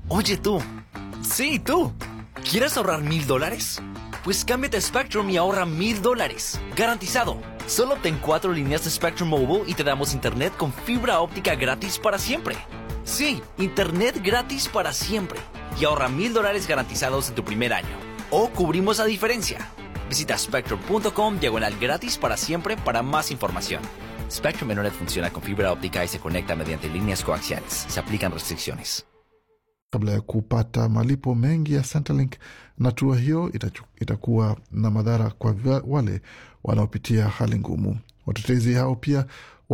Oye tú, sí tú, ¿quieres ahorrar mil dólares? Pues cámbiate a Spectrum y ahorra mil dólares. Garantizado. Solo obtén cuatro líneas de Spectrum Mobile y te damos internet con fibra óptica gratis para siempre. Sí, internet gratis para siempre. Y ahorra mil dólares garantizados en tu primer año. O cubrimos la diferencia. Visita spectrum.com diagonal gratis para siempre para más información. Spectrum Internet funciona con fibra óptica y se conecta mediante líneas coaxiales. Se aplican restricciones. kabla ya kupata malipo mengi ya Centrelink, na hatua hiyo itachu, itakuwa na madhara kwa vya- wale wanaopitia hali ngumu. Watetezi hao pia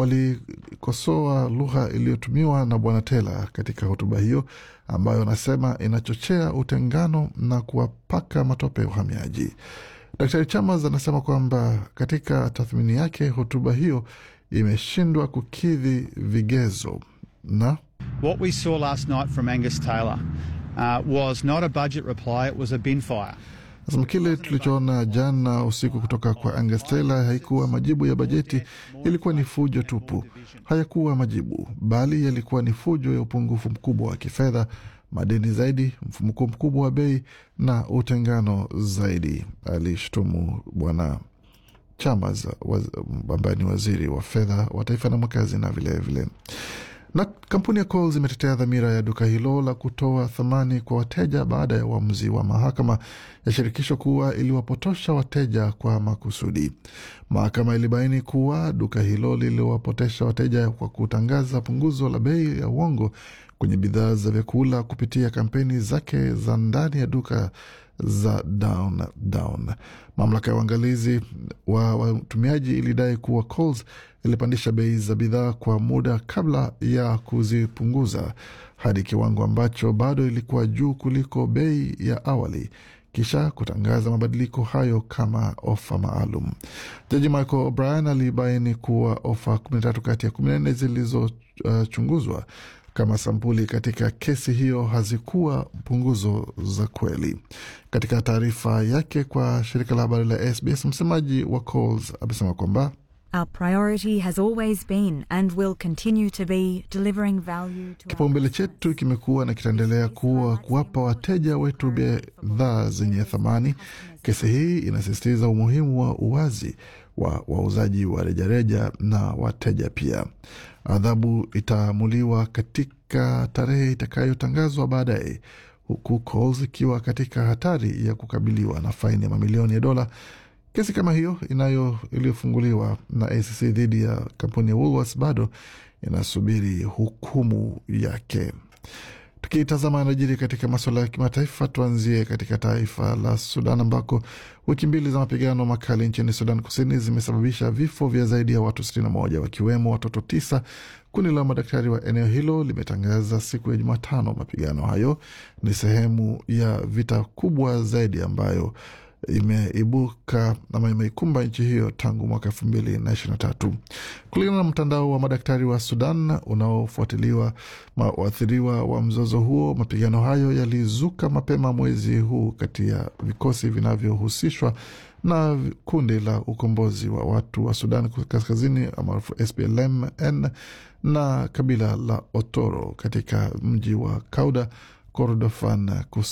walikosoa lugha iliyotumiwa na Bwana Taylor katika hotuba hiyo ambayo anasema inachochea utengano na kuwapaka matope uhamiaji. Daktari Chalmers anasema kwamba katika tathmini yake hotuba hiyo imeshindwa kukidhi vigezo na What we saw last night from Angus Taylor uh, was not a budget reply, it was a bin fire. Nasema kile tulichoona jana usiku kutoka kwa Angus Taylor haikuwa majibu ya bajeti, ilikuwa ni fujo tupu. Hayakuwa majibu, bali yalikuwa ni fujo ya upungufu mkubwa wa kifedha, madeni zaidi, mfumuko mkubwa wa bei na utengano zaidi, alishutumu Bwana Chalmers waz- ambaye ni waziri wa fedha wa taifa na mwakazi na vilevile vile. Na kampuni ya Coles imetetea dhamira ya duka hilo la kutoa thamani kwa wateja baada ya uamuzi wa mahakama ya shirikisho kuwa iliwapotosha wateja kwa makusudi. Mahakama ilibaini kuwa duka hilo liliwapotesha wateja kwa kutangaza punguzo la bei ya uongo kwenye bidhaa za vyakula kupitia kampeni zake za ndani ya duka za down down. Mamlaka ya uangalizi wa watumiaji ilidai kuwa Coles ilipandisha bei za bidhaa kwa muda kabla ya kuzipunguza hadi kiwango ambacho bado ilikuwa juu kuliko bei ya awali kisha kutangaza mabadiliko hayo kama ofa maalum. Jaji Michael O'Brien alibaini kuwa ofa 13 kati ya 14 zilizochunguzwa kama sampuli katika kesi hiyo hazikuwa punguzo za kweli. Katika taarifa yake kwa shirika la habari la SBS, msemaji wa Coles amesema kwamba Our priority has always been and will continue to be delivering value to our Kipaumbele chetu kimekuwa na kitaendelea kuwa kuwapa wateja wetu bidhaa zenye thamani. Kesi hii inasisitiza umuhimu wa uwazi wa wauzaji wa rejareja na wateja pia. Adhabu itaamuliwa katika tarehe itakayotangazwa baadaye, huku Coles ikiwa katika hatari ya kukabiliwa na faini ya mamilioni ya dola. Kesi kama hiyo inayo iliyofunguliwa na ACC dhidi ya kampuni ya Woolworths bado inasubiri hukumu yake. Tukitazama yanajiri katika masuala ya kimataifa, tuanzie katika taifa la Sudan ambako wiki mbili za mapigano makali nchini Sudan Kusini zimesababisha vifo vya zaidi ya watu 61 wakiwemo watoto tisa. Kundi la madaktari wa eneo hilo limetangaza siku ya Jumatano mapigano hayo ni sehemu ya vita kubwa zaidi ambayo imeibuka ama imeikumba nchi hiyo tangu mwaka elfu mbili na ishirini na tatu kulingana na mtandao wa madaktari wa Sudan unaofuatiliwa waathiriwa wa mzozo huo. Mapigano hayo yalizuka mapema mwezi huu kati ya vikosi vinavyohusishwa na kundi la ukombozi wa watu wa Sudan kaskazini maarufu SPLM-N na kabila la Otoro katika mji wa Kauda Kordofan